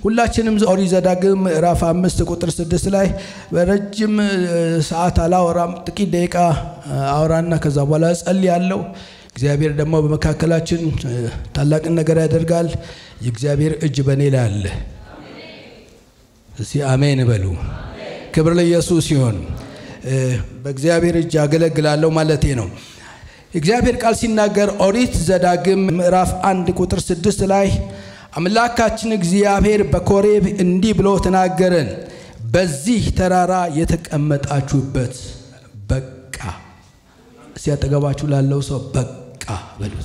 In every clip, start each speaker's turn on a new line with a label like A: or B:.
A: ሁላችንም ኦሪት ዘዳግም ምዕራፍ አምስት ቁጥር ስድስት ላይ በረጅም ሰዓት አላወራም፣ ጥቂት ደቂቃ አወራና ከዛ በኋላ እጸልያለሁ። እግዚአብሔር ደግሞ በመካከላችን ታላቅን ነገር ያደርጋል። የእግዚአብሔር እጅ በእኔ ላይ አለ። እስቲ አሜን በሉ። ክብር ለኢየሱስ ይሁን። በእግዚአብሔር እጅ አገለግላለሁ ማለቴ ነው። እግዚአብሔር ቃል ሲናገር ኦሪት ዘዳግም ምዕራፍ አንድ ቁጥር ስድስት ላይ አምላካችን እግዚአብሔር በኮሬብ እንዲህ ብሎ ተናገረን፣ በዚህ ተራራ የተቀመጣችሁበት በቃ። ሲያጠገባችሁ ላለው ሰው በቃ በሉት።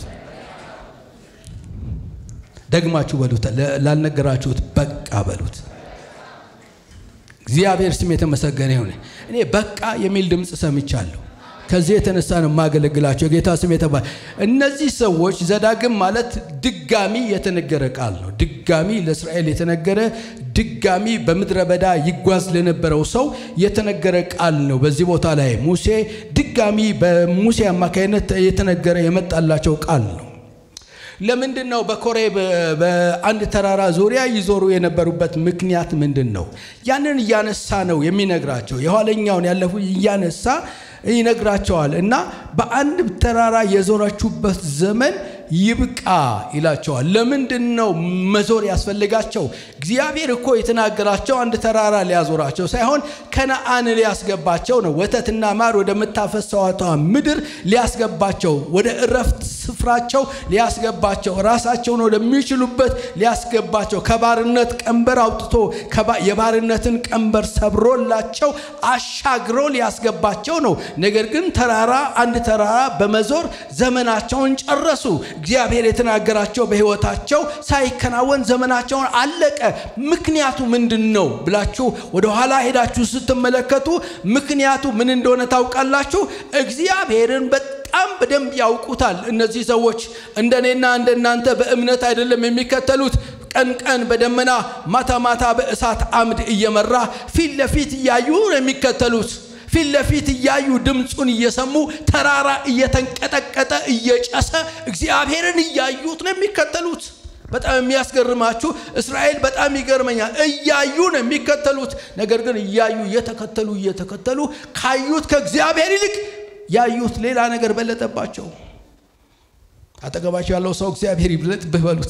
A: ደግማችሁ በሉት። ላልነገራችሁት በቃ በሉት። እግዚአብሔር ስም የተመሰገነ ይሁን። እኔ በቃ የሚል ድምፅ ሰምቻለሁ። ከዚህ የተነሳ ነው የማገለግላቸው። ጌታ ስም የተባለ እነዚህ ሰዎች ዘዳግም ማለት ድጋሚ የተነገረ ቃል ነው። ድጋሚ ለእስራኤል የተነገረ ድጋሚ በምድረ በዳ ይጓዝ ለነበረው ሰው የተነገረ ቃል ነው። በዚህ ቦታ ላይ ሙሴ ድጋሚ በሙሴ አማካይነት የተነገረ የመጣላቸው ቃል ነው። ለምንድን ነው በኮሬብ በአንድ ተራራ ዙሪያ ይዞሩ የነበሩበት ምክንያት ምንድን ነው? ያንን እያነሳ ነው የሚነግራቸው። የኋለኛውን ያለፉ እያነሳ ይነግራቸዋል እና በአንድ ተራራ የዞራችሁበት ዘመን ይብቃ ይላቸዋል። ለምንድን ነው መዞር ያስፈልጋቸው? እግዚአብሔር እኮ የተናገራቸው አንድ ተራራ ሊያዞራቸው ሳይሆን ከነአን ሊያስገባቸው ነው። ወተትና ማር ወደምታፈሰዋቷ ምድር ሊያስገባቸው፣ ወደ እረፍት ስፍራቸው ሊያስገባቸው፣ ራሳቸውን ወደሚችሉበት ሊያስገባቸው፣ ከባርነት ቀንበር አውጥቶ የባርነትን ቀንበር ሰብሮላቸው አሻግሮ ሊያስገባቸው ነው። ነገር ግን ተራራ አንድ ተራራ በመዞር ዘመናቸውን ጨረሱ። እግዚአብሔር የተናገራቸው በሕይወታቸው ሳይከናወን ዘመናቸውን አለቀ። ምክንያቱ ምንድን ነው ብላችሁ ወደ ኋላ ሄዳችሁ ስትመለከቱ ምክንያቱ ምን እንደሆነ ታውቃላችሁ። እግዚአብሔርን በጣም በደንብ ያውቁታል። እነዚህ ሰዎች እንደኔና እንደናንተ በእምነት አይደለም የሚከተሉት። ቀን ቀን በደመና ማታ ማታ በእሳት አምድ እየመራ ፊት ለፊት እያዩ ነው የሚከተሉት ፊት ለፊት እያዩ ድምፁን እየሰሙ ተራራ እየተንቀጠቀጠ እየጨሰ እግዚአብሔርን እያዩት ነው የሚከተሉት። በጣም የሚያስገርማችሁ እስራኤል በጣም ይገርመኛል። እያዩ ነው የሚከተሉት። ነገር ግን እያዩ እየተከተሉ እየተከተሉ ካዩት ከእግዚአብሔር ይልቅ ያዩት ሌላ ነገር በለጠባቸው። አጠገባቸው ያለው ሰው እግዚአብሔር ይብለጥብህ በሉት።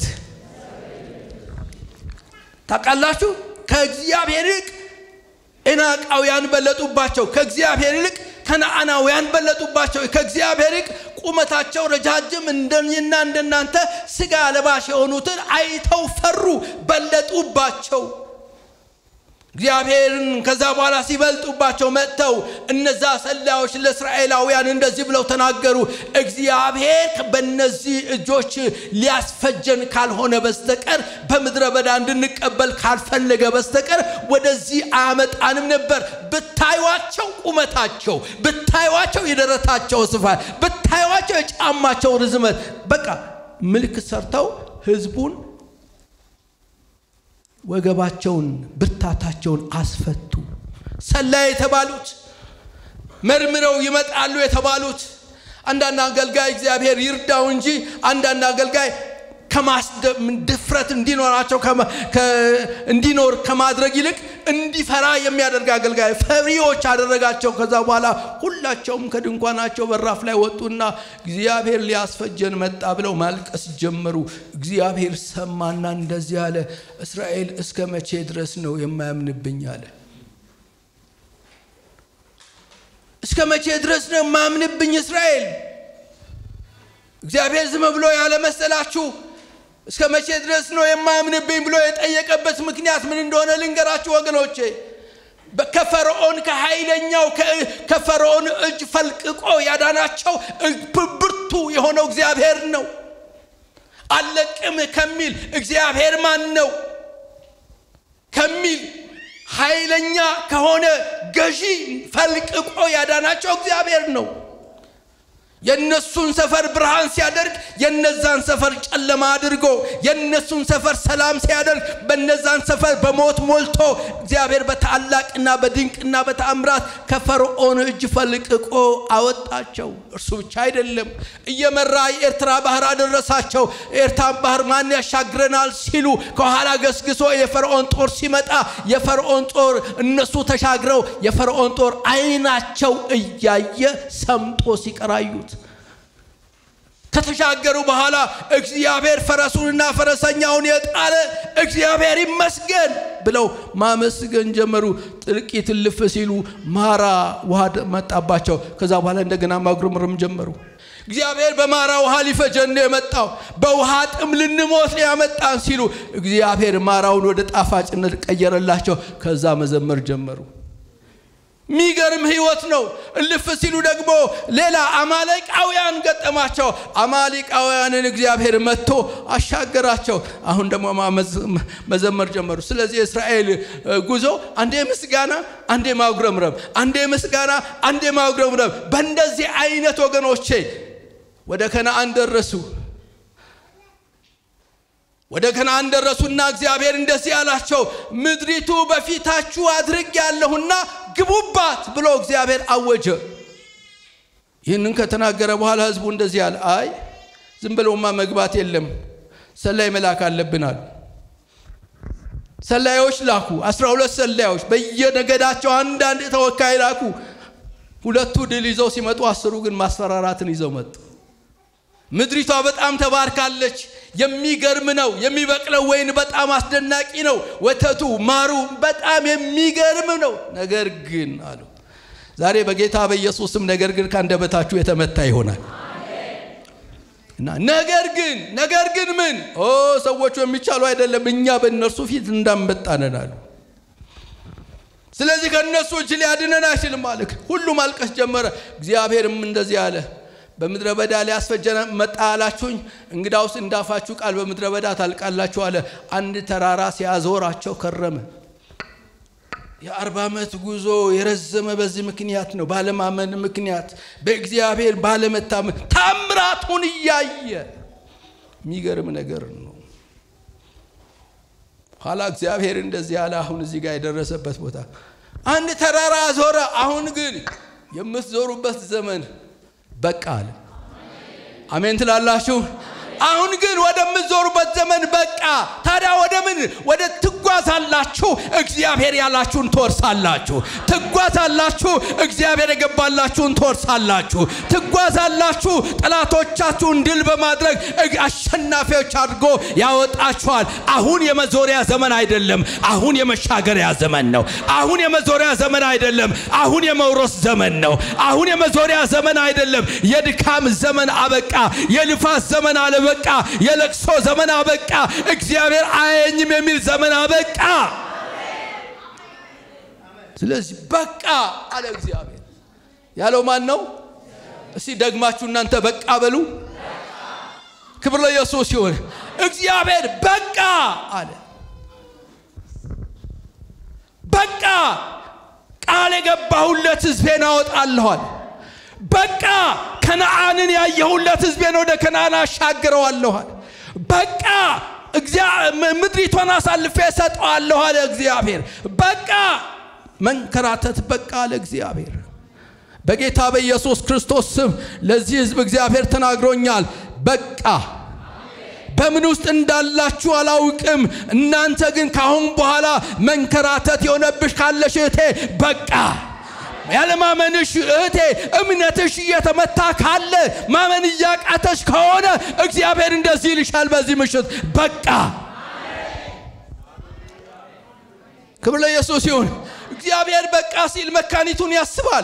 A: ታውቃላችሁ ከእግዚአብሔር ይልቅ ኤናቃውያን በለጡባቸው። ከእግዚአብሔር ይልቅ ከነአናውያን በለጡባቸው። ከእግዚአብሔር ይልቅ ቁመታቸው ረጃጅም እንደኔና እንደናንተ ስጋ ለባሽ የሆኑትን አይተው ፈሩ፣ በለጡባቸው። እግዚአብሔርን ከዛ በኋላ ሲበልጡባቸው መጥተው እነዛ ሰላዮች ለእስራኤላውያን እንደዚህ ብለው ተናገሩ። እግዚአብሔር በእነዚህ እጆች ሊያስፈጀን ካልሆነ በስተቀር በምድረ በዳ እንድንቀበል ካልፈለገ በስተቀር ወደዚህ አያመጣንም ነበር። ብታዩቸው ቁመታቸው፣ ብታዩቸው የደረታቸው ስፋት፣ ብታዩቸው የጫማቸው ርዝመት በቃ ምልክት ሰርተው ህዝቡን ወገባቸውን ብርታታቸውን አስፈቱ። ሰላይ የተባሉት መርምረው ይመጣሉ የተባሉት አንዳንድ አገልጋይ እግዚአብሔር ይርዳው እንጂ አንዳንድ አገልጋይ ድፍረት እንዲኖራቸው እንዲኖር ከማድረግ ይልቅ እንዲፈራ የሚያደርግ አገልጋይ ፈሪዎች አደረጋቸው። ከዛ በኋላ ሁላቸውም ከድንኳናቸው በራፍ ላይ ወጡና እግዚአብሔር ሊያስፈጀን መጣ ብለው ማልቀስ ጀመሩ። እግዚአብሔር ሰማና እንደዚህ አለ፣ እስራኤል እስከ መቼ ድረስ ነው የማያምንብኝ አለ። እስከ መቼ ድረስ ነው የማያምንብኝ እስራኤል? እግዚአብሔር ዝም ብሎ ያለ መሰላችሁ? እስከ መቼ ድረስ ነው የማያምንብኝ ብሎ የጠየቀበት ምክንያት ምን እንደሆነ ልንገራችሁ ወገኖቼ። ከፈርዖን ከኃይለኛው ከፈርዖን እጅ ፈልቅቆ ያዳናቸው ብርቱ የሆነው እግዚአብሔር ነው። አለቅም ከሚል እግዚአብሔር ማን ነው ከሚል ኃይለኛ ከሆነ ገዢ ፈልቅቆ ያዳናቸው እግዚአብሔር ነው። የነሱን ሰፈር ብርሃን ሲያደርግ የነዛን ሰፈር ጨለማ አድርጎ የነሱን ሰፈር ሰላም ሲያደርግ በነዛን ሰፈር በሞት ሞልቶ እግዚአብሔር በታላቅና በድንቅና በተአምራት ከፈርዖን እጅ ፈልቅቆ አወጣቸው። እርሱ ብቻ አይደለም፣ እየመራ የኤርትራ ባህር አደረሳቸው። ኤርትራን ባህር ማን ያሻግረናል ሲሉ ከኋላ ገስግሶ የፈርዖን ጦር ሲመጣ የፈርዖን ጦር እነሱ ተሻግረው የፈርዖን ጦር አይናቸው እያየ ሰምጦ ሲቀራዩት ከተሻገሩ በኋላ እግዚአብሔር ፈረሱንና ፈረሰኛውን የጣለ እግዚአብሔር ይመስገን ብለው ማመስገን ጀመሩ። ጥቂት እልፍ ሲሉ ማራ ውሃ መጣባቸው። ከዛ በኋላ እንደገና ማጉረምረም ጀመሩ። እግዚአብሔር በማራ ውሃ ሊፈጀን ነው የመጣው፣ በውሃ ጥም ልንሞት ነው ያመጣን ሲሉ እግዚአብሔር ማራውን ወደ ጣፋጭነት ቀየረላቸው። ከዛ መዘመር ጀመሩ። የሚገርም ህይወት ነው። እልፍ ሲሉ ደግሞ ሌላ አማሌቃውያን ገጠማቸው። አማሌቃውያንን እግዚአብሔር መጥቶ አሻገራቸው። አሁን ደግሞ መዘመር ጀመሩ። ስለዚህ የእስራኤል ጉዞ አንዴ ምስጋና፣ አንዴ ማጉረምረም፣ አንዴ ምስጋና፣ አንዴ ማጉረምረም። በእንደዚህ አይነት ወገኖቼ ወደ ከነአን ደረሱ። ወደ ከነአን ደረሱና እግዚአብሔር እንደዚህ አላቸው፣ ምድሪቱ በፊታችሁ አድርግ ያለሁና ግቡባት ብሎ እግዚአብሔር አወጀ። ይህንን ከተናገረ በኋላ ህዝቡ እንደዚህ አለ፣ አይ ዝም ብለውማ መግባት የለም ሰላይ መላክ አለብን አሉ። ሰላዮች ላኩ። አስራ ሁለት ሰላዮች በየነገዳቸው አንዳንድ ተወካይ ላኩ። ሁለቱ ድል ይዘው ሲመጡ፣ አስሩ ግን ማስፈራራትን ይዘው መጡ። ምድሪቷ በጣም ተባርካለች። የሚገርም ነው። የሚበቅለው ወይን በጣም አስደናቂ ነው። ወተቱ ማሩ በጣም የሚገርም ነው። ነገር ግን አሉ ዛሬ በጌታ በኢየሱስም ነገር ግን ከአንደበታችሁ የተመታ ይሆናል እና ነገር ግን ነገር ግን ምን ኦ ሰዎቹ የሚቻሉ አይደለም፣ እኛ በእነርሱ ፊት እንዳንበጣነን አሉ። ስለዚህ ከእነሱ እጅ ሊያድነን አይችልም አለ። ሁሉ ማልቀስ ጀመረ። እግዚአብሔርም እንደዚህ አለ በምድረ በዳ ሊያስፈጀን መጣ አላችሁኝ፣ እንግዳውስ እንዳፋችሁ ቃል በምድረ በዳ ታልቃላችሁ አለ። አንድ ተራራ ሲያዞራቸው ከረመ። የአርባ ዓመት ጉዞ የረዘመ በዚህ ምክንያት ነው። ባለማመን ምክንያት በእግዚአብሔር ባለመታመን ታምራቱን እያየ የሚገርም ነገር ነው። ኋላ እግዚአብሔር እንደዚህ ያለ አሁን እዚህ ጋር የደረሰበት ቦታ አንድ ተራራ ዞረ። አሁን ግን የምትዞሩበት ዘመን በቃ አለ። አሜን ትላላችሁ? አሁን ግን ወደምትዞሩበት ዘመን በቃ። ታዲያ ወደ ምን ወደ ትጓዛላችሁ? እግዚአብሔር ያላችሁን ትወርሳላችሁ። ትጓዛላችሁ፣ እግዚአብሔር የገባላችሁን ትወርሳላችሁ። ትጓዛላችሁ፣ ጠላቶቻችሁን ድል በማድረግ አሸናፊዎች አድርጎ ያወጣችኋል። አሁን የመዞሪያ ዘመን አይደለም፣ አሁን የመሻገሪያ ዘመን ነው። አሁን የመዞሪያ ዘመን አይደለም፣ አሁን የመውረስ ዘመን ነው። አሁን የመዞሪያ ዘመን አይደለም። የድካም ዘመን አበቃ። የልፋት ዘመን አለበቃ። የለቅሶ ዘመን አበቃ። እግዚአብሔር አያየኝም የሚል ዘመን አበቃ። ስለዚህ በቃ አለ እግዚአብሔር። ያለው ማን ነው? እስቲ ደግማችሁ እናንተ በቃ በሉ። ክብር ለኢየሱስ ይሁን። እግዚአብሔር በቃ አለ። በቃ ቃል የገባሁለት ሕዝቤን አወጣለኋል። በቃ ከነአንን ያየሁለት ሕዝቤን ወደ ከነአን አሻግረዋለኋል። በቃ ምድሪቷን አሳልፌ እሰጠዋለሁ አለ እግዚአብሔር። በቃ መንከራተት በቃ አለ እግዚአብሔር። በጌታ በኢየሱስ ክርስቶስ ስም ለዚህ ሕዝብ እግዚአብሔር ተናግሮኛል። በቃ በምን ውስጥ እንዳላችሁ አላውቅም። እናንተ ግን ካሁን በኋላ መንከራተት የሆነብሽ ካለሽ እህቴ በቃ ያለማመንሽ እህቴ እምነትሽ እየተመታ ካለ ማመን እያቃተሽ ከሆነ እግዚአብሔር እንደዚህ ይልሻል በዚህ ምሽት በቃ። ክብር ለኢየሱስ ይሁን። እግዚአብሔር በቃ ሲል መካኒቱን ያስባል።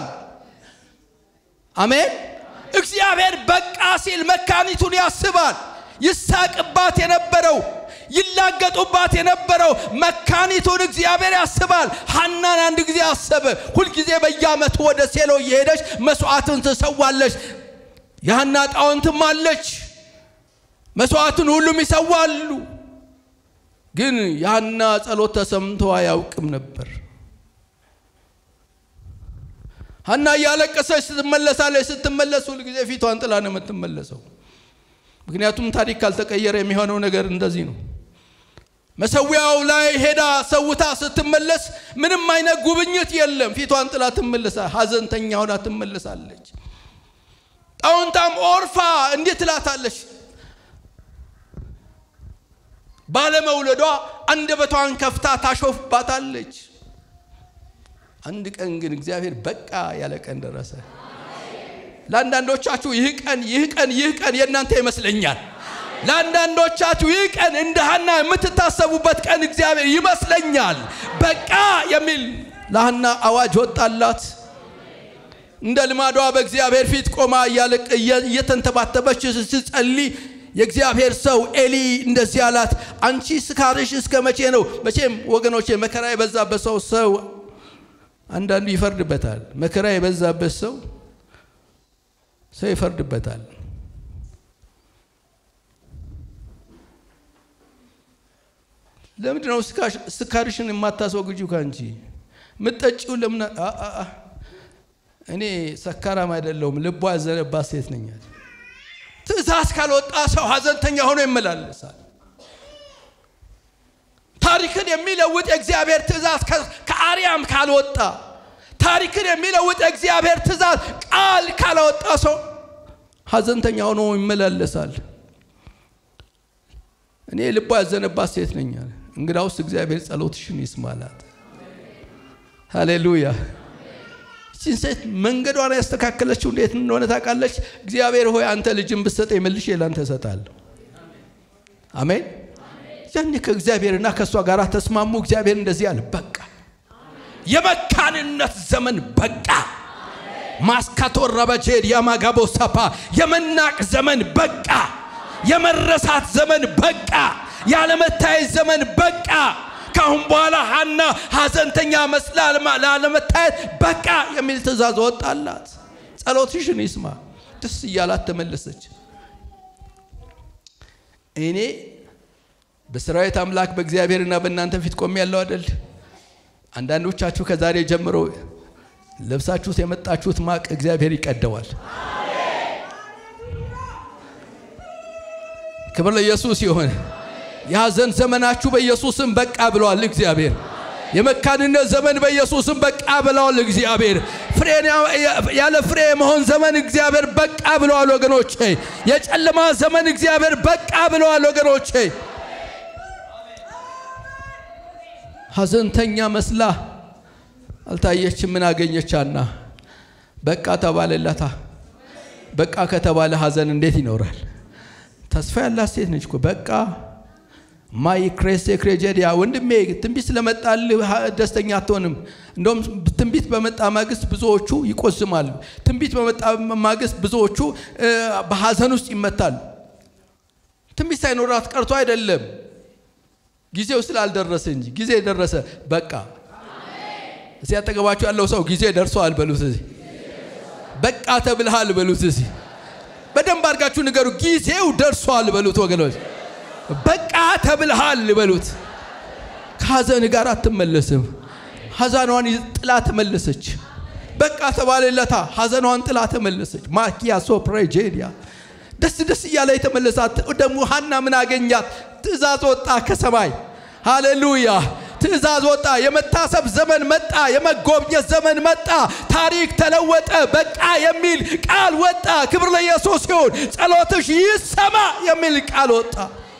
A: አሜን። እግዚአብሔር በቃ ሲል መካኒቱን ያስባል። ይሳቅባት የነበረው ይላገጡባት የነበረው መካኒቱን እግዚአብሔር ያስባል። ሐናን አንድ ጊዜ አሰበ። ሁልጊዜ በየዓመቱ ወደ ሴሎ እየሄደች መስዋዕትን ትሰዋለች። የሐና ጣውንትም አለች። መስዋዕትን ሁሉም ይሰዋሉ። ግን የሐና ጸሎት ተሰምቶ አያውቅም ነበር። ሀና እያለቀሰች ስትመለሳለች። ስትመለስ ሁል ጊዜ ፊቷን ጥላ ነው የምትመለሰው። ምክንያቱም ታሪክ ካልተቀየረ የሚሆነው ነገር እንደዚህ ነው። መሰዊያው ላይ ሄዳ ሰውታ ስትመለስ ምንም አይነት ጉብኝት የለም። ፊቷን ጥላ ትመለሳ፣ ሀዘንተኛ ሆና ትመለሳለች። ጣውንታም ኦርፋ እንዴት ትላታለች? ባለመውለዷ አንደበቷን ከፍታ ታሾፍባታለች። አንድ ቀን ግን እግዚአብሔር በቃ ያለ ቀን ደረሰ። ለአንዳንዶቻችሁ ይህ ቀን ይህ ቀን ይህ ቀን የእናንተ ይመስለኛል። ለአንዳንዶቻችሁ ይህ ቀን እንደ ሀና የምትታሰቡበት ቀን እግዚአብሔር ይመስለኛል። በቃ የሚል ለሀና አዋጅ ወጣላት። እንደ ልማዷ በእግዚአብሔር ፊት ቆማ እየተንተባተበች ስትጸልይ የእግዚአብሔር ሰው ኤሊ እንደዚህ አላት፣ አንቺ ስካርሽ እስከ መቼ ነው? መቼም ወገኖቼ መከራ የበዛበት ሰው ሰው አንዳንዱ ይፈርድበታል። መከራ የበዛበት ሰው ሰው ይፈርድበታል። ለምንድን ነው ስካርሽን የማታስወግጂው? ከአንቺ ምጠጪው ለምን? እኔ ሰካራም አይደለሁም፣ ልቧ ያዘነባት ሴት ነኛል። ትእዛዝ ካልወጣ ሰው ሀዘንተኛ ሆኖ ይመላለሳል። ታሪክን የሚለውጥ የእግዚአብሔር ትእዛዝ ከአርያም ካልወጣ ታሪክን የሚለውጥ የእግዚአብሔር ትእዛዝ ቃል ካላወጣ ሰው ሀዘንተኛ ሆኖ ይመላለሳል። እኔ ልቧ ያዘነባት ሴት ነኛል። እንግዳውስ እግዚአብሔር ጸሎትሽን ይስማላት። ሃሌሉያ። ይህችን ሴት መንገዷን ያስተካከለችው እንዴት እንደሆነ ታውቃለች። እግዚአብሔር ሆይ አንተ ልጅን ብትሰጠኝ መልሼ ላንተ እሰጣለሁ። አሜን። ያኔ ከእግዚአብሔርና ከእሷ ጋር ተስማሙ። እግዚአብሔር እንደዚህ አለ፣ በቃ የመካንነት ዘመን በቃ። ማስካቶር ረበጄድ ያማጋቦ ሰፓ የመናቅ ዘመን በቃ። የመረሳት ዘመን በቃ። ያለመታየት ዘመን በቃ። ካሁን በኋላ ሀና ሀዘንተኛ መስላ ላለመታየት በቃ የሚል ትእዛዝ ወጣላት። ጸሎትሽን ይስማ። ደስ እያላት ተመለሰች። እኔ በሰራዊት አምላክ በእግዚአብሔርና በእናንተ ፊት ቆሜ ያለው አደል። አንዳንዶቻችሁ ከዛሬ ጀምሮ ለብሳችሁት የመጣችሁት ማቅ እግዚአብሔር ይቀደዋል። ክብር ለኢየሱስ ይሁን። የሐዘን ዘመናችሁ በኢየሱስም በቃ ብለዋል እግዚአብሔር። የመካንነት ዘመን በኢየሱስም በቃ ብለዋል እግዚአብሔር። ፍሬን ያለ ፍሬ የመሆን ዘመን እግዚአብሔር በቃ ብለዋል ወገኖቼ። የጨለማ ዘመን እግዚአብሔር በቃ ብለዋል ወገኖቼ። ሐዘንተኛ መስላ አልታየችም። ምን አገኘቻና? በቃ ተባለላታ። በቃ ከተባለ ሐዘን እንዴት ይኖራል? ተስፋ ያላት ሴት ነች እኮ በቃ ማይ ክሬስ ክሬጀዲያ ወንድሜ ትንቢት ስለመጣልህ ደስተኛ አትሆንም። እንደውም ትንቢት በመጣ ማግስት ብዙዎቹ ይቆዝማሉ። ትንቢት በመጣ ማግስት ብዙዎቹ በሐዘን ውስጥ ይመታሉ። ትንቢት ሳይኖራት ቀርቶ አይደለም፣ ጊዜው ስላልደረሰ እንጂ። ጊዜ ደረሰ። በቃ እዚህ አጠገባችሁ ያለው ሰው ጊዜ ደርሷል በሉት። እዚህ በቃ ተብልሃል በሉት። እዚህ በደንብ አድርጋችሁ ንገሩ። ጊዜው ደርሷል በሉት ወገኖች። በቃ ተብልሃል በሉት። ከሐዘን ጋር አትመለስም። ሐዘኗን ጥላ ተመለሰች። በቃ ተባለለታ። ሐዘኗን ጥላ ተመለሰች። ማኪያ ሶፕሬጄዲያ ደስ ደስ እያለ የተመለሳት ደግሞ ሀና ምን አገኛት? ትእዛዝ ወጣ ከሰማይ ሃሌሉያ። ትእዛዝ ወጣ። የመታሰብ ዘመን መጣ። የመጎብኘት ዘመን መጣ። ታሪክ ተለወጠ። በቃ የሚል ቃል ወጣ። ክብር ለኢየሱስ ይሁን። ጸሎትሽ ይሰማ የሚል ቃል ወጣ።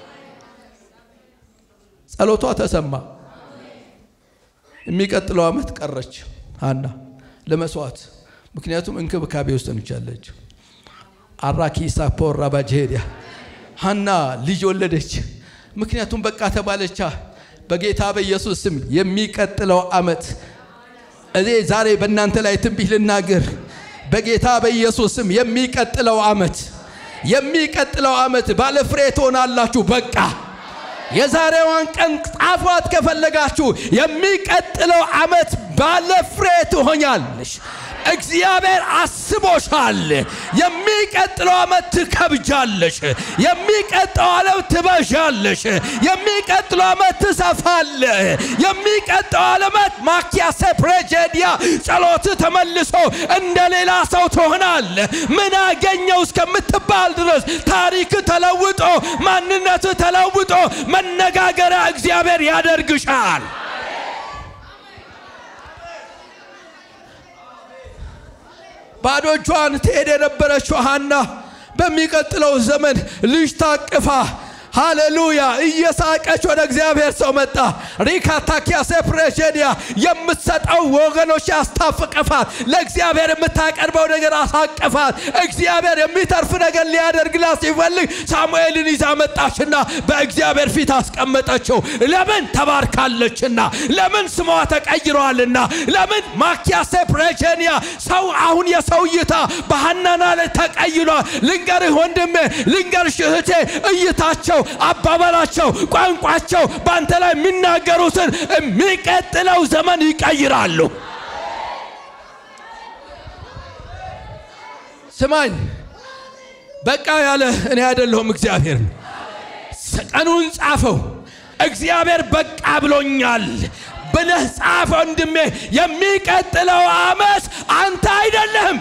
A: ጸሎቷ ተሰማ። የሚቀጥለው ዓመት ቀረች ሀና ለመስዋዕት። ምክንያቱም እንክብካቤ ውስጥ ነች ያለችው። አራኪ ሳፖር ራባጄሪያ ሀና ልጅ ወለደች። ምክንያቱም በቃ ተባለቻ። በጌታ በኢየሱስ ስም የሚቀጥለው ዓመት እኔ ዛሬ በእናንተ ላይ ትንቢት ልናገር። በጌታ በኢየሱስ ስም የሚቀጥለው ዓመት የሚቀጥለው ዓመት ባለፍሬ ትሆናላችሁ። በቃ የዛሬዋን ቀን ጣፏት ከፈለጋችሁ የሚቀጥለው ዓመት ባለፍሬ ትሆኛለሽ። እግዚአብሔር አስቦሻል። የሚቀጥለው ዓመት ትከብጃለሽ። የሚቀጥለው ዓለም ትበዣለሽ። የሚቀጥለው ዓመት ትሰፋለ። የሚቀጥለው ዓመት ማኪያ ሴፕሬጀዲያ ጸሎት ተመልሶ እንደ ሌላ ሰው ትሆናል። ምን አገኘው እስከምትባል ድረስ ታሪክ ተለውጦ ማንነት ተለውጦ መነጋገሪያ እግዚአብሔር ያደርግሻል። ባዶ እጇን ትሄድ የነበረችው ሐና በሚቀጥለው ዘመን ልጅ ታቅፋ ሃሌሉያ እየሳቀች ወደ እግዚአብሔር ሰው መጣ። ሪካታኪያ ሴፕሬሽንያ የምትሰጠው ወገኖች ያስታፍቅፋት፣ ለእግዚአብሔር የምታቀርበው ነገር አሳቅፋት። እግዚአብሔር የሚተርፍ ነገር ሊያደርግላት ሲፈልግ ሳሙኤልን ይዛ መጣችና በእግዚአብሔር ፊት አስቀመጠችው። ለምን ተባርካለችና፣ ለምን ስሟ ተቀይሯልና፣ ለምን ማኪያ ሴፕሬሽንያ ሰው አሁን የሰው እይታ በሐናና ላይ ተቀይሯል። ልንገርህ ወንድሜ፣ ልንገርሽ እህቴ እይታቸው አባባላቸው፣ ቋንቋቸው በአንተ ላይ የሚናገሩትን የሚቀጥለው ዘመን ይቀይራሉ። ስማኝ፣ በቃ ያለ እኔ አይደለሁም እግዚአብሔር ነው። ቀኑን ጻፈው። እግዚአብሔር በቃ ብሎኛል ብለህ ጻፈ ወንድሜ። የሚቀጥለው ዓመት አንተ አይደለህም።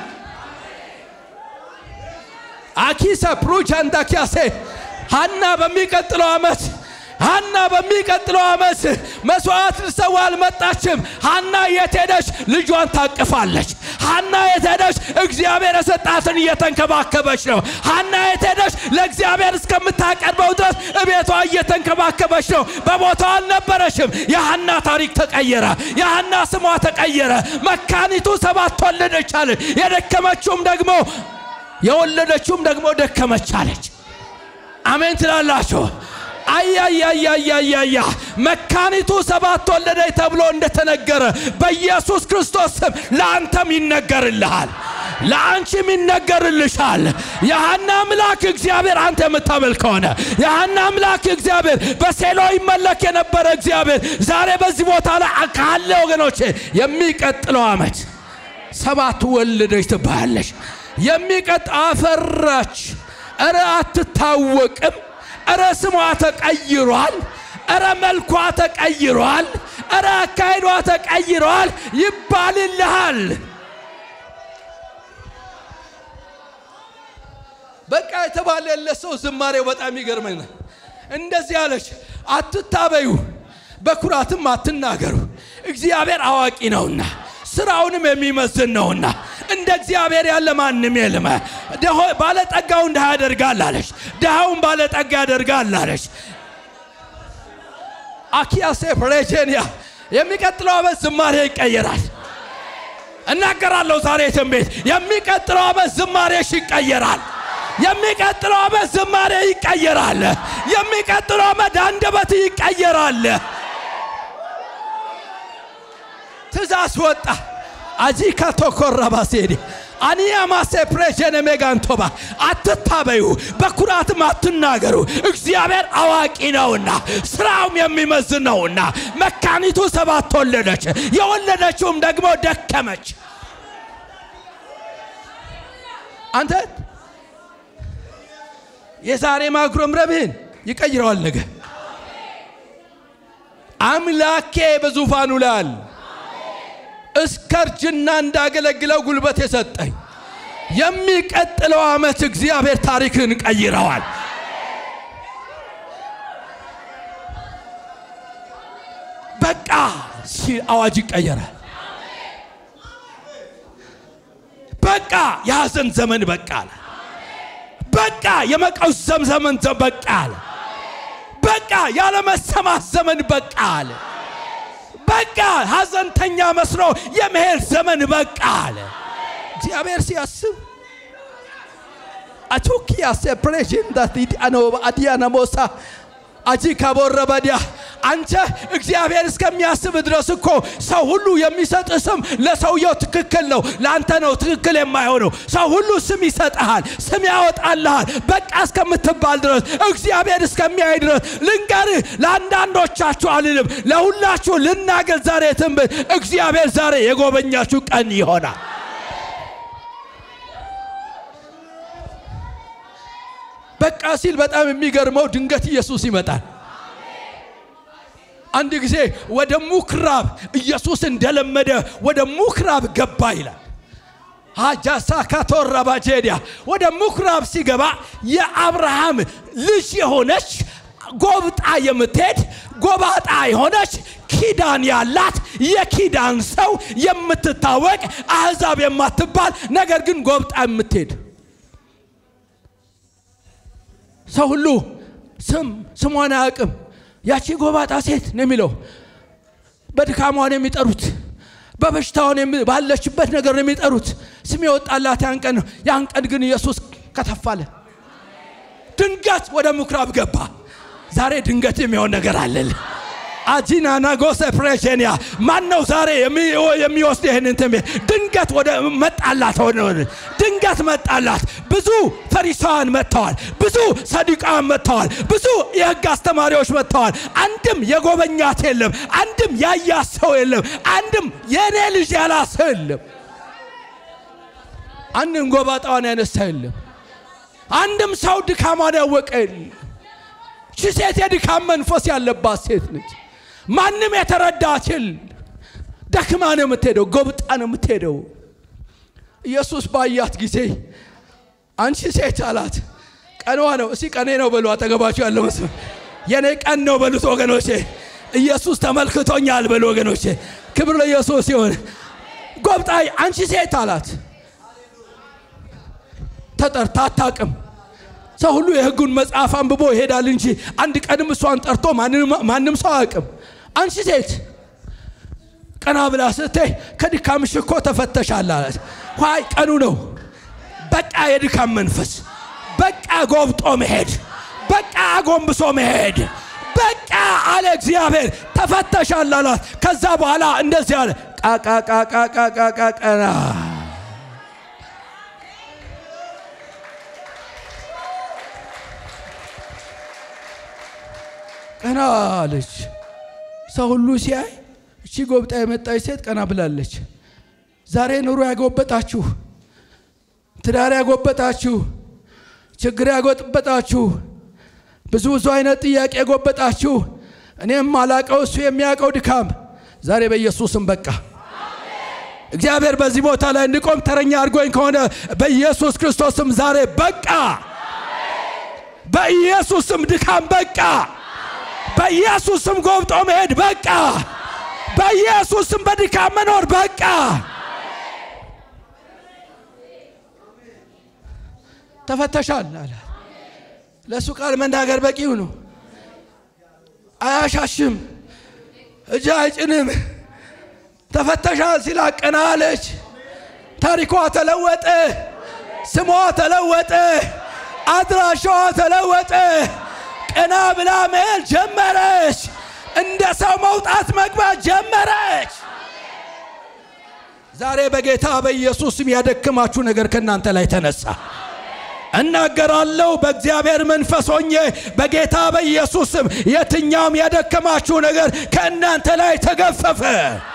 A: አኪሰ ፕሩቻንዳኪያሴ ሐና በሚቀጥለው ዓመት ሐና በሚቀጥለው ዓመት መስዋዕት ልሰዋ አልመጣችም። ሐና የት ሄደች? ልጇን ታቅፋለች። ሐና የት ሄደች? እግዚአብሔር የሰጣትን እየተንከባከበች ነው። ሐና የት ሄደች? ለእግዚአብሔር እስከምታቀርበው ድረስ እቤቷ እየተንከባከበች ነው። በቦታው አልነበረችም። የሐና ታሪክ ተቀየረ። የሐና ስሟ ተቀየረ። መካኒቱ ሰባት ወለደች አለች። የደከመችውም ደግሞ የወለደችውም ደግሞ ደከመች አለች። አሜን ትላላችሁ? አያያያያያያ መካኒቱ ሰባት ወለደች ተብሎ እንደተነገረ በኢየሱስ ክርስቶስ ስም ለአንተም ይነገርልሃል፣ ለአንቺም ይነገርልሻል። የሐና አምላክ እግዚአብሔር አንተ የምታመልክ ከሆነ የሐና አምላክ እግዚአብሔር በሴሎ ይመለክ የነበረ እግዚአብሔር ዛሬ በዚህ ቦታ ላይ ካለ ወገኖቼ የሚቀጥለው ዓመት ሰባት ወለደች ትባያለሽ። የሚቀጥ አፈራች። እረ አትታወቅም። እረ ስሟ ተቀይሯል። እረ መልኳ ተቀይሯል። እረ አካሄዷ ተቀይሯል ይባልልሃል። በቃ የተባለለት ሰው ዝማሬው በጣም ይገርመኛል። እንደዚህ አለች፣ አትታበዩ፣ በኩራትም አትናገሩ፣ እግዚአብሔር አዋቂ ነውና ስራውንም የሚመዝን ነውና እንደ እግዚአብሔር ያለ ማንም የለም። ባለጠጋውን ድሃ ያደርጋል አለች፣ ድሃውን ባለጠጋ ያደርጋል አለች። አኪያሴ ፕሬቼንያ የሚቀጥለው ዓመት ዝማሬ ይቀየራል። እናገራለሁ ዛሬ ትንቢት፣ የሚቀጥለው ዓመት ዝማሬሽ ይቀየራል። የሚቀጥለው ዓመት ዝማሬ ይቀየራል። የሚቀጥለው ዓመት አንደበት ይቀየራል። ትእዛዝ ወጣ። አጂካ ቶኮረባ ሴዲ አኒያማሴ ፕሬሽን ሜጋንቶባ አትታበዩ፣ በኩራትም አትናገሩ፣ እግዚአብሔር አዋቂ ነውና ስራውም የሚመዝን ነውና። መካኒቱ ሰባት ወለደች፣ የወለደችውም ደግሞ ደከመች። አንተ የዛሬ ማጉረምረምህን ይቀይረዋል ነገ። አምላኬ በዙፋኑ ላይ አለ። እስከ እርጅና እንዳገለግለው ጉልበት የሰጠኝ የሚቀጥለው ዓመት እግዚአብሔር ታሪክን ቀይረዋል። በቃ ሲል አዋጅ ይቀየራል። በቃ የሐዘን ዘመን በቃ አለ። በቃ የመቀውሰም ዘመን በቃ አለ። በቃ ያለመሰማት ዘመን በቃ አለ። በቃ ሐዘንተኛ መስሎ የመሄድ ዘመን በቃ አለ። እግዚአብሔር ሲያስብ አቾኪያ ሴፕሬሽን ዳት አኖባ አዲያና ሞሳ አጂ ካቦረ በዲያ አንተ እግዚአብሔር እስከሚያስብ ድረስ እኮ ሰው ሁሉ የሚሰጥ ስም ለሰውየው ትክክል ነው፣ ለአንተ ነው ትክክል የማይሆነው። ሰው ሁሉ ስም ይሰጥሃል፣ ስም ያወጣልሃል። በቃ እስከምትባል ድረስ እግዚአብሔር እስከሚያይ ድረስ ልንገርህ፣ ለአንዳንዶቻችሁ አልልም፣ ለሁላችሁ ልናገር ዛሬ ትንቢት፣ እግዚአብሔር ዛሬ የጎበኛችሁ ቀን ይሆናል። በቃ ሲል በጣም የሚገርመው ድንገት ኢየሱስ ይመጣል። አንድ ጊዜ ወደ ምኩራብ ኢየሱስ እንደለመደ ወደ ምኩራብ ገባ ይላል። ሀጃሳ ካቶራባጄዲያ ወደ ምኩራብ ሲገባ የአብርሃም ልጅ የሆነች ጎብጣ የምትሄድ ጎባጣ የሆነች ኪዳን ያላት የኪዳን ሰው የምትታወቅ አሕዛብ የማትባል ነገር ግን ጎብጣ የምትሄድ ሰው ሁሉ ስም ስሟን አያውቅም። ያቺ ጎባጣ ሴት ነው የሚለው። በድካሟን የሚጠሩት በበሽታውን ባለችበት ነገር ነው የሚጠሩት። ስም የወጣላት ያን ቀን ነው። ያን ቀን ግን ኢየሱስ ከተፋለ። ድንገት ወደ ምኩራብ ገባ። ዛሬ ድንገት የሚሆን ነገር አለል አጂና ናጎሰ ፕሬሽንያ ማን ነው ዛሬ የሚወስድ ይህንን ትምህርት? ድንገት ወደ መጣላት ሆነ ድንገት መጣላት። ብዙ ፈሪሳውያን መጥተዋል። ብዙ ሰዱቃውያን መጥተዋል። ብዙ የሕግ አስተማሪዎች መጥተዋል። አንድም የጎበኛት የለም። አንድም ያያት ሰው የለም። አንድም የእኔ ልጅ ያላት ሰው የለም። አንድም ጎባጣዋን ያነሳ የለም። አንድም ሰው ድካሟን ያወቀ የለም። ቺ ሴት የድካም መንፈስ ያለባት ሴት ነች። ማንም የተረዳት የለ። ደክማ ነው የምትሄደው፣ ጎብጣ ነው የምትሄደው። ኢየሱስ ባያት ጊዜ አንቺ ሴት አላት። ቀኗ ነው። እስቲ ቀኔ ነው በሉ። አጠገባችሁ ያለው መስሎ የኔ ቀን ነው በሉት ወገኖቼ። ኢየሱስ ተመልክቶኛል በሉ ወገኖቼ። ክብር ለኢየሱስ ይሁን። ጎብጣይ አንቺ ሴት አላት። ተጠርታ አታውቅም። ሰው ሁሉ የሕጉን መጽሐፍ አንብቦ ይሄዳል እንጂ አንድ ቀንም እሷን ጠርቶ ማንም ሰው አያውቅም። አንቺ ሴት ቀና ብላ ስትይ ከድካምሽ እኮ ተፈተሻል አላት። ኋይ ቀኑ ነው። በቃ የድካም መንፈስ፣ በቃ ጎብጦ መሄድ፣ በቃ አጎንብሶ መሄድ፣ በቃ አለ እግዚአብሔር ተፈተሻል አላት። ከዛ በኋላ እንደዚህ አለ ቃቃቃቃቃቃ ቀና ቀና አለች። ሰው ሁሉ ሲያይ እቺ ጎብጣ የመጣች ሴት ቀና ብላለች። ዛሬ ኑሮ ያጎበጣችሁ፣ ትዳር ያጎበጣችሁ፣ ችግር ያጎበጣችሁ፣ ብዙ ብዙ አይነት ጥያቄ ያጎበጣችሁ፣ እኔም አላቀው እሱ የሚያውቀው ድካም ዛሬ በኢየሱስም በቃ እግዚአብሔር በዚህ ቦታ ላይ እንድቆም ተረኛ አድርጎኝ ከሆነ በኢየሱስ ክርስቶስም ዛሬ በቃ፣ በኢየሱስም ድካም በቃ በኢየሱስም ጎብጦ መሄድ በቃ። በኢየሱስም በድካም መኖር በቃ። ተፈተሻል አለ። ለእሱ ቃል መናገር በቂው ነው። አያሻሽም፣ እጅ አይጭንም። ተፈተሻል ሲል ቀና አለች። ታሪኳ ተለወጠ፣ ስሟ ተለወጠ፣ አድራሻዋ ተለወጠ። ቀና ብላ መሄድ ጀመረች። እንደ ሰው መውጣት መግባት ጀመረች። ዛሬ በጌታ በኢየሱስ ስም ያደክማችሁ ነገር ከእናንተ ላይ ተነሳ። እናገራለሁ በእግዚአብሔር መንፈስ ሆኜ በጌታ በኢየሱስ ስም የትኛውም ያደከማችሁ ነገር ከእናንተ ላይ ተገፈፈ።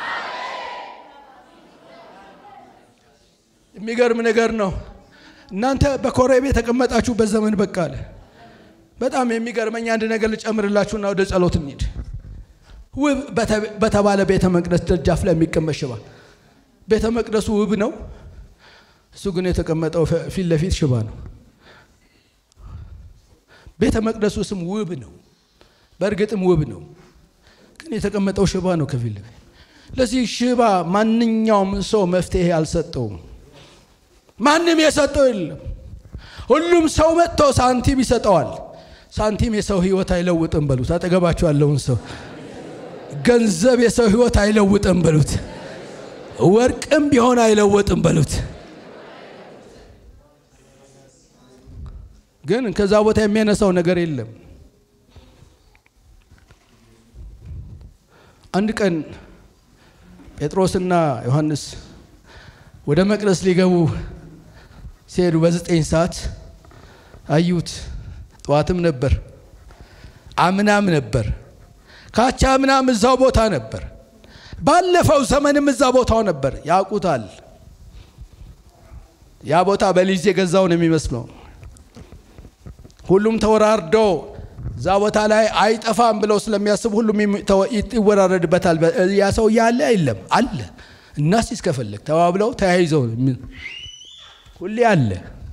A: የሚገርም ነገር ነው። እናንተ በኮሬብ የተቀመጣችሁበት ዘመን በቃ አለ። በጣም የሚገርመኝ አንድ ነገር ልጨምርላችሁና ወደ ጸሎት እንሂድ። ውብ በተባለ ቤተ መቅደስ ደጃፍ ላይ የሚቀመጥ ሽባ። ቤተ መቅደሱ ውብ ነው፣ እሱ ግን የተቀመጠው ፊት ለፊት ሽባ ነው። ቤተ መቅደሱ ስም ውብ ነው፣ በእርግጥም ውብ ነው፣ ግን የተቀመጠው ሽባ ነው ከፊት ለፊት። ለዚህ ሽባ ማንኛውም ሰው መፍትሄ አልሰጠውም። ማንም የሰጠው የለም። ሁሉም ሰው መጥቶ ሳንቲም ይሰጠዋል። ሳንቲም የሰው ህይወት አይለውጥም በሉት። አጠገባችሁ ያለውን ሰው ገንዘብ የሰው ህይወት አይለውጥም በሉት። ወርቅም ቢሆን አይለወጥም በሉት። ግን ከዛ ቦታ የሚያነሳው ነገር የለም። አንድ ቀን ጴጥሮስና ዮሐንስ ወደ መቅደስ ሊገቡ ሲሄዱ በዘጠኝ ሰዓት አዩት። ጠዋትም ነበር፣ አምናም ነበር፣ ካቻ አምናም እዛው ቦታ ነበር፣ ባለፈው ዘመንም እዛ ቦታው ነበር። ያውቁታል። ያ ቦታ በሊዝ የገዛው ነው የሚመስለው። ሁሉም ተወራርዶ እዛ ቦታ ላይ አይጠፋም ብለው ስለሚያስቡ ሁሉም ይወራረድበታል። ያ ሰው ያለ የለም አለ እና ሲስ ከፈለግ ተባብለው ተያይዘው ሁሌ አለ።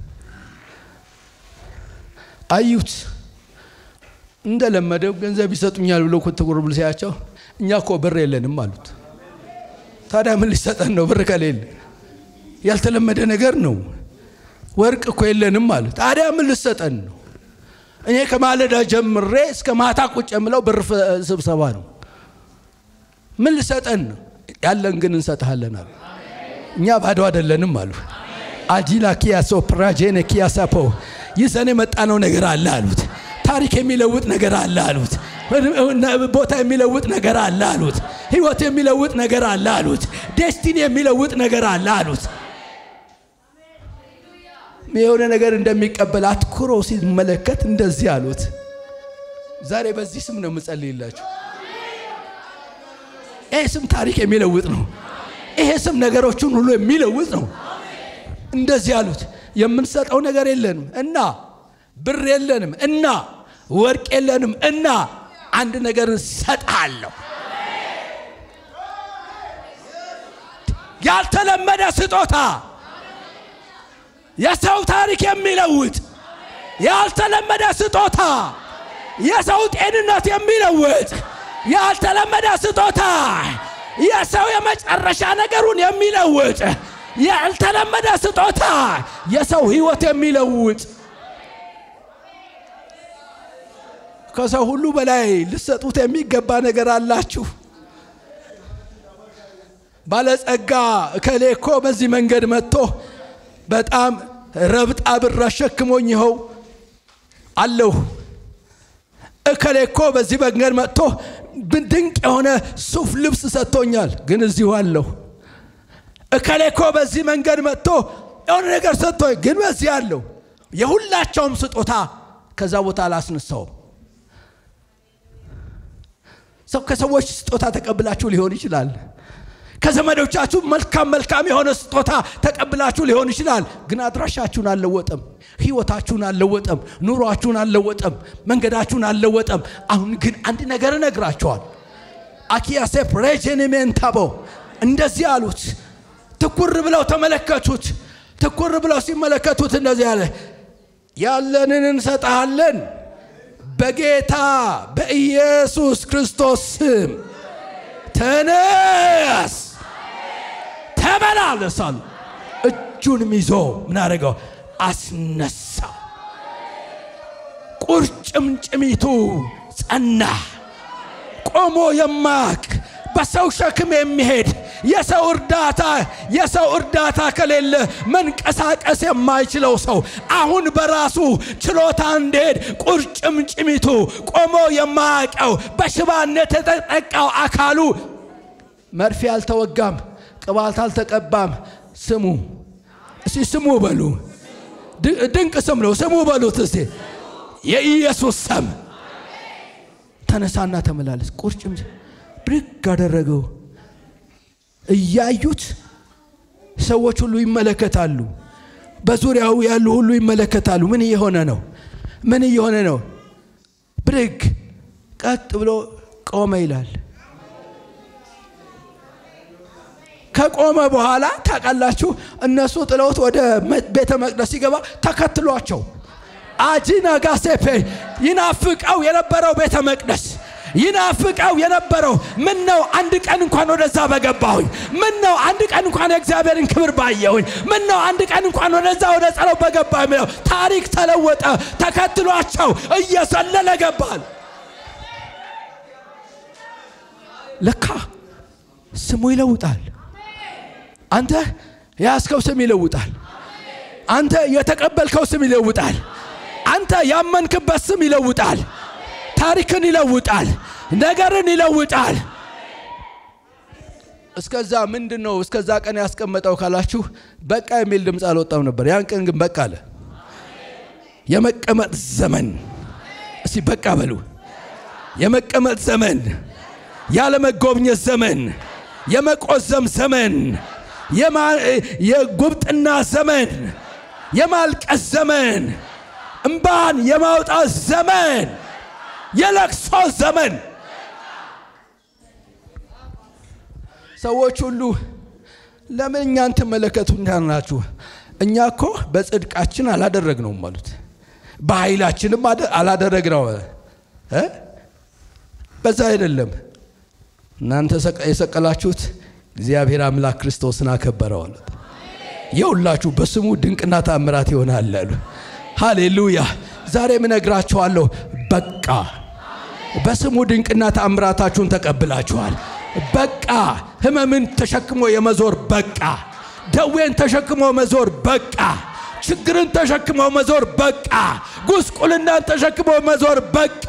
A: አዩት እንደለመደው ገንዘብ ይሰጡኛል ብሎ ትኩር ብሎ ሲያቸው እኛ እኮ ብር የለንም አሉት። ታዲያ ምን ሊሰጠን ነው? ብር ከሌለ ያልተለመደ ነገር ነው። ወርቅ እኮ የለንም አሉት። ታዲያ ምን ልሰጠን ነው? እኔ ከማለዳ ጀምሬ እስከ ማታ ቁጭ የምለው ብር ስብሰባ ነው። ምን ልሰጠን ነው? ያለን ግን እንሰጥሃለን አሉ። እኛ ባዶ አይደለንም አሉ። አጂላ ኪያሶ ፕራጄነ ኪያሳፖ ይዘን የመጣነው ነገር አለ አሉት። ታሪክ የሚለውጥ ነገር አለ አሉት። ቦታ የሚለውጥ ነገር አለ አሉት። ህይወት የሚለውጥ ነገር አለ አሉት። ዴስቲኒ የሚለውጥ ነገር አለ አሉት። የሆነ ነገር እንደሚቀበል አትኩሮ ሲመለከት እንደዚህ አሉት። ዛሬ በዚህ ስም ነው የምጸልይላችሁ። ይሄ ስም ታሪክ የሚለውጥ ነው። ይሄ ስም ነገሮችን ሁሉ የሚለውጥ ነው። እንደዚህ አሉት። የምንሰጠው ነገር የለንም እና ብር የለንም እና ወርቅ የለንም እና አንድ ነገር እንሰጥሃለሁ። ያልተለመደ ስጦታ፣ የሰው ታሪክ የሚለውጥ ያልተለመደ ስጦታ፣ የሰው ጤንነት የሚለውጥ ያልተለመደ ስጦታ፣ የሰው የመጨረሻ ነገሩን የሚለውጥ ያልተለመደ ስጦታ፣ የሰው ህይወት የሚለውጥ ከሰው ሁሉ በላይ ልሰጡት የሚገባ ነገር አላችሁ። ባለጸጋ እከሌ እኮ በዚህ መንገድ መጥቶ በጣም ረብጣ ብር አሸክሞኝ ይኸው አለሁ። እከሌ እኮ በዚህ መንገድ መጥቶ ድንቅ የሆነ ሱፍ ልብስ ሰጥቶኛል፣ ግን እዚሁ አለሁ። እከሌ እኮ በዚህ መንገድ መጥቶ የሆነ ነገር ሰጥቶኝ፣ ግን በዚህ አለሁ። የሁላቸውም ስጦታ ከዛ ቦታ አላስነሳውም። ሰው ከሰዎች ስጦታ ተቀብላችሁ ሊሆን ይችላል። ከዘመዶቻችሁ መልካም መልካም የሆነ ስጦታ ተቀብላችሁ ሊሆን ይችላል። ግን አድራሻችሁን አልለወጠም፣ ህይወታችሁን አልለወጠም፣ ኑሯችሁን አልለወጠም፣ መንገዳችሁን አልለወጠም። አሁን ግን አንድ ነገር እነግራችኋል። አኪያሴፕ ሬጀኒሜንታቦ እንደዚህ አሉት። ትኩር ብለው ተመለከቱት። ትኩር ብለው ሲመለከቱት እንደዚህ አለ፣ ያለንን እንሰጥሃለን በጌታ በኢየሱስ ክርስቶስ ስም ተነስ፣ ተመላለሳል። እጁንም ይዞ ምን አደረገው? አስነሳ። ቁርጭምጭሚቱ ጸና። ቆሞ የማያውቅ በሰው ሸክም የሚሄድ የሰው እርዳታ የሰው እርዳታ ከሌለ መንቀሳቀስ የማይችለው ሰው አሁን በራሱ ችሎታ እንዲሄድ ቁርጭምጭሚቱ ቆሞ የማያውቀው በሽባነት የተጠቃው አካሉ መርፌ አልተወጋም፣ ቅባት አልተቀባም። ስሙ እስቲ ስሙ በሉ። ድንቅ ስም ነው። ስሙ በሉት እስቲ የኢየሱስ ስም። ተነሳና ተመላለስ። ቁርጭም ብድግ አደረገው። እያዩት ሰዎች ሁሉ ይመለከታሉ። በዙሪያው ያሉ ሁሉ ይመለከታሉ። ምን እየሆነ ነው? ምን እየሆነ ነው? ብድግ ቀጥ ብሎ ቆመ ይላል። ከቆመ በኋላ ታውቃላችሁ፣ እነሱ ጥለውት ወደ ቤተ መቅደስ ሲገባ ተከትሏቸው አጂና ጋሴፔ ይናፍቀው የነበረው ቤተ መቅደስ ይናፍቀው የነበረው ምን ነው አንድ ቀን እንኳን ወደዛ በገባሁኝ፣ ምን ነው አንድ ቀን እንኳን የእግዚአብሔርን ክብር ባየሁኝ፣ ምን ነው አንድ ቀን እንኳን ወደዛ ወደ ጸለው በገባ የሚለው ታሪክ ተለወጠ። ተከትሏቸው እየሰለለ ገባል። ለካ ስሙ ይለውጣል። አንተ የያዝከው ስም ይለውጣል። አንተ የተቀበልከው ስም ይለውጣል። አንተ ያመንክበት ስም ይለውጣል። ታሪክን ይለውጣል። ነገርን ይለውጣል። እስከዛ ምንድን ነው እስከዛ ቀን ያስቀመጠው ካላችሁ በቃ የሚል ድምፅ አልወጣም ነበር። ያን ቀን ግን በቃ አለ። የመቀመጥ ዘመን እስቲ በቃ በሉ። የመቀመጥ ዘመን፣ ያለመጎብኘት ዘመን፣ የመቆዘም ዘመን፣ የጉብጥና ዘመን፣ የማልቀስ ዘመን እምባን የማውጣት ዘመን፣ የለቅሶ ዘመን። ሰዎች ሁሉ ለምን እኛን ትመለከቱናላችሁ? እኛ እኮ በጽድቃችን አላደረግነውም አሉት። በኃይላችንም አላደረግነው እ በዛ አይደለም እናንተ የሰቀላችሁት እግዚአብሔር አምላክ ክርስቶስን አከበረው አሉት። የሁላችሁ በስሙ ድንቅና ታምራት ይሆናል አሉ። ሃሌሉያ! ዛሬም እነግራችኋለሁ፣ በቃ በስሙ ድንቅና ታምራታችሁን ተቀብላችኋል። በቃ ህመምን ተሸክሞ የመዞር በቃ፣ ደዌን ተሸክሞ መዞር በቃ፣ ችግርን ተሸክሞ መዞር በቃ፣ ጉስቁልናን ተሸክሞ መዞር በቃ።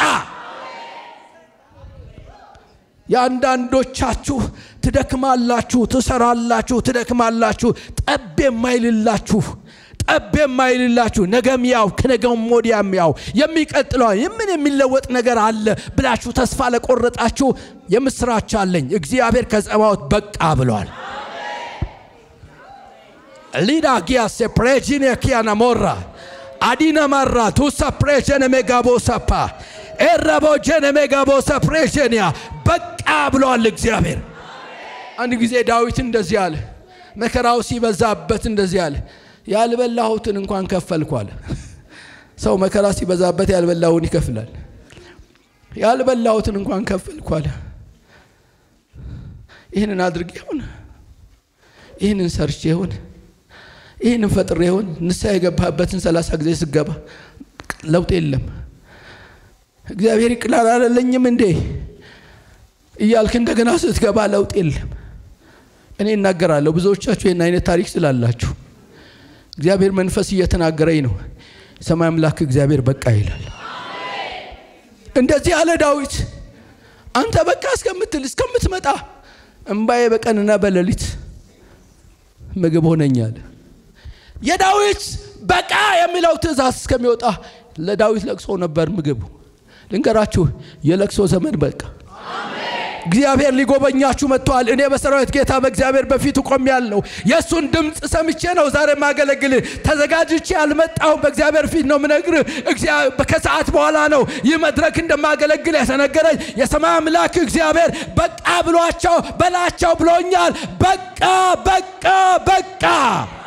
A: የአንዳንዶቻችሁ ትደክማላችሁ፣ ትሰራላችሁ፣ ትደክማላችሁ። ጠብ የማይልላችሁ ጠብ የማይልላችሁ ነገም ያው ከነገም ወዲያም ያው የሚቀጥለው ምን የሚለወጥ ነገር አለ ብላችሁ ተስፋ ለቆረጣችሁ የምስራች አለኝ። እግዚአብሔር ከጸባዖት በቃ ብሏል። ሊዳ ጊያሴ ፕሬጂኔ ኪያና ሞራ አዲና ማራ ቱሳ ፕሬጀነ ሜጋቦሳፓ ኤረቦጀነ ሜጋቦሳ ፕሬጀኒያ በቃ ብሏል እግዚአብሔር። አንድ ጊዜ ዳዊት እንደዚህ አለ፣ መከራው ሲበዛበት እንደዚህ አለ፣ ያልበላሁትን እንኳን ከፈልኩ አለ። ሰው መከራ ሲበዛበት ያልበላውን ይከፍላል። ያልበላሁትን እንኳን ከፈልኩ አለ። ይህንን አድርጌ ይሁን፣ ይህንን ሰርቼ ይሁን፣ ይህንን ፈጥሬ ይሁን። ንስሐ የገባበትን ሰላሳ ጊዜ ስገባ ለውጥ የለም። እግዚአብሔር ይቅላል አላለኝም እንዴ እያልክ እንደገና ስትገባ ለውጥ የለም። እኔ እናገራለሁ። ብዙዎቻችሁ ይህን አይነት ታሪክ ስላላችሁ እግዚአብሔር መንፈስ እየተናገረኝ ነው። የሰማይ አምላክ እግዚአብሔር በቃ ይላል። እንደዚህ አለ ዳዊት። አንተ በቃ እስከምትል እስከምትመጣ እምባዬ በቀንና በሌሊት ምግብ ሆነኛል። የዳዊት በቃ የሚለው ትእዛዝ እስከሚወጣ ለዳዊት ለቅሶ ነበር ምግቡ። ልንገራችሁ፣ የለቅሶ ዘመን በቃ እግዚአብሔር ሊጎበኛችሁ መጥተዋል። እኔ በሰራዊት ጌታ በእግዚአብሔር በፊቱ ቆሜያለሁ። የእሱን ድምፅ ሰምቼ ነው ዛሬ ማገለግል። ተዘጋጅቼ አልመጣሁም። በእግዚአብሔር ፊት ነው ምነግር። ከሰዓት በኋላ ነው ይህ መድረክ እንደማገለግል የተነገረኝ። የሰማይ አምላክ እግዚአብሔር በቃ ብሏቸው በላቸው ብሎኛል። በቃ በቃ በቃ